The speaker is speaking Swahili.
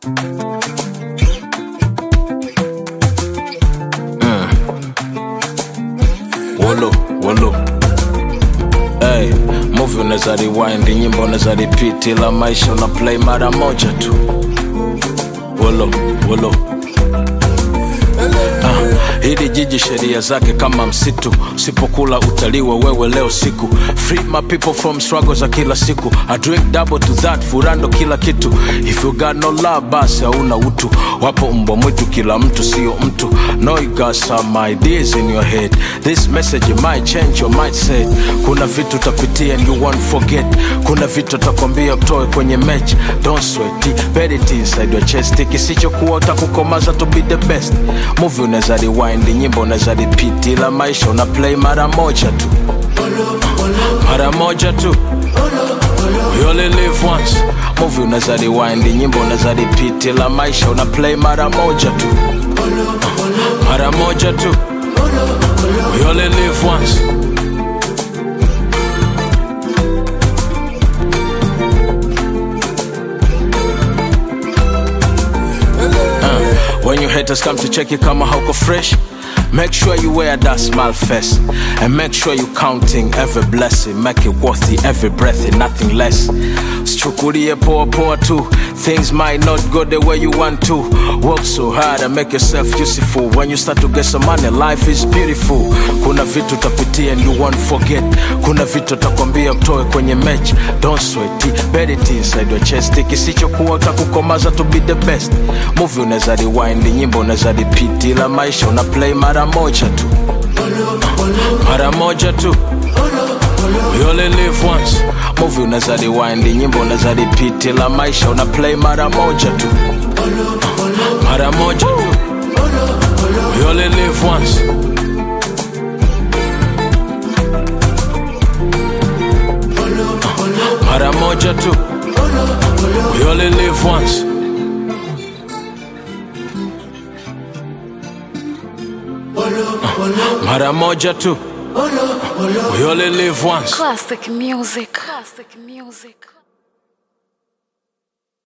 Wolo, wolo. Hey, movie unaweza rewind, nyimbo unaweza repeat, ila maisha una play mara moja tu. Wolo, wolo. Ah, hili jiji sheria zake kama msitu, usipokula utaliwa wewe leo siku. Free my people from struggle za kila siku. I drink double to that, furando kila kitu. If you got no love, basi hauna utu. Wapo mbwa mwitu, kila mtu sio mtu. No, you got some ideas in your head. This message might change your mindset. Kuna vitu utapitia and you won't forget. Kuna vitu utakwambia utoe kwenye match. Don't sweat it, bet it inside your chest. Kisichokuwa utakukomaza to be the best. Movie unaweza rewind, nyimbo unaweza repeat, ila maisha una play mara moja tu, mara moja tu. We only live once. Movie unaweza rewind, nyimbo unaweza repeat, ila maisha una play mara moja tu, mara moja tu. We only live once. When your haters come to check you kama hauko fresh Make sure you wear that smile face And make sure you counting every blessing Make it worthy every breath and nothing less Sichukulie poa poa tu Things might not go the way you want to Work so hard and make yourself useful When you start to get some money life is beautiful Kuna vitu utapitia and you won't forget Kuna vitu utakwambia utoe kwenye match Don't sweat it, bet it inside your chest Kisichokuwa utakukomaza to be the best Movie unaweza rewind, nyimbo unaweza repeat Ila maisha una play mara moja tu Mara moja tu We only live once Movie unaweza rewind, nyimbo unaweza repeat Ila maisha una play mara moja tu Mara moja tu We only live once Mara moja tu We only live once Mara moja tu We only live once Classic music. Classic music.